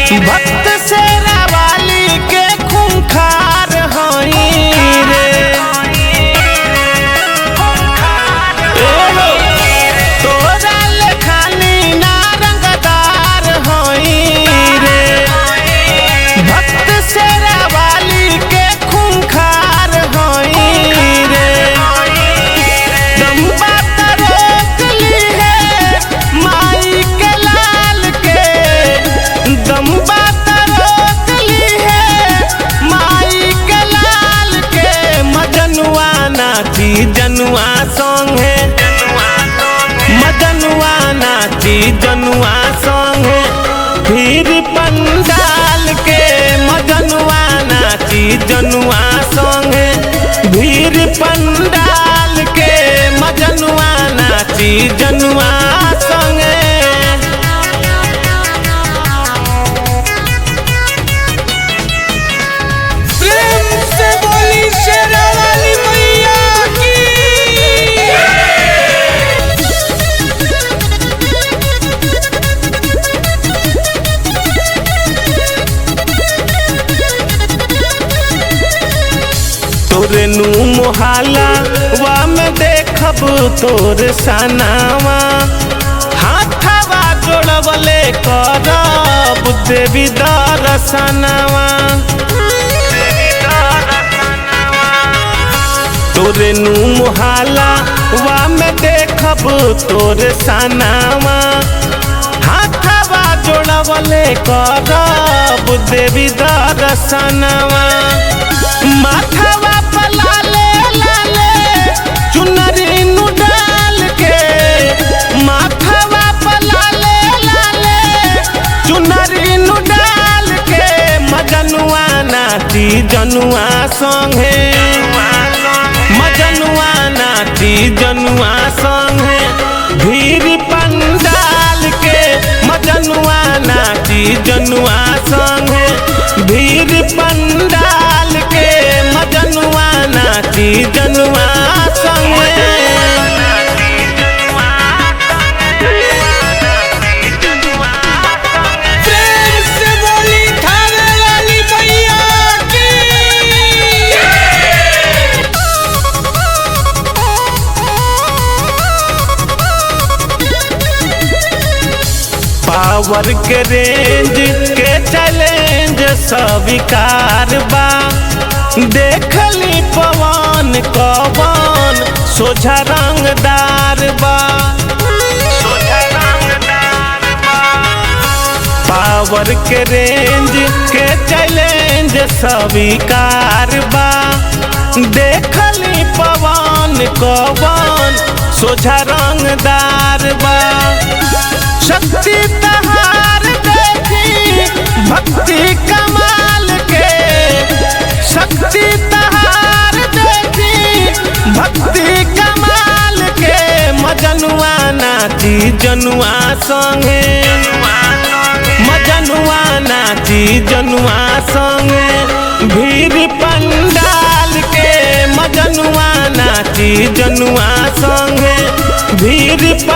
भक्त से वाली के खूंखार हई रे एहो, तोरा लेखानी नारंगदार हई रे भक्त से वाली के खूंखार हई रे दम्बा रोक ली है माई के लाल के दम्बा रोक ली है माई के लाल के मजनुआ नाची जनुआ संगे मजनुआ नाची जनुआ संगे फिर पंडाल के मजनुआ नाची जनुआ संगे भीर पंडाल के मजनुआ नाची जनुआ संगे प्रेम से बोली शेरा वाली मैया की तोरे नू मोहाला वा में देखब तोर सनावा हाथवा जोड़वले करब देवी दर्शनवा तोरे नू मोहाला वा में देखब तोर सनावा हाथवा जोड़वले करब देवी दर्शनवा माथवा पर लाले लाले चुनरी नु डाल के माथवा पर लाले लाले चुनरी नु डाल के मजनुआ नाची जनुआ संगे मजनुआ नाची जनुआ संगे भीड़ पंडाल के मजनुआ नाची जनुआ संगे भीड़ पंडाल के मजनुआ नाची जनुआ संगे प्रेम से बोली थाने वाली मैया की पावर के रेंज के चैलेंज स्वीकार बा देखली पवन कवन सोझा रंगदार बा पावर के रेंज के चैलेंज स्वीकार बा देखली पवन कवन सोझा रंगदार बा शक्ति तहार देखी भक्ति कमाल के शक्ति तहार देखी भक्ति कमाल के मजनुआ नाची जनुआ संगे मजनुआ नाची जनुआ संगे भीड़ पंडाल के मजनुआ नाची जनुआ संगे भीड़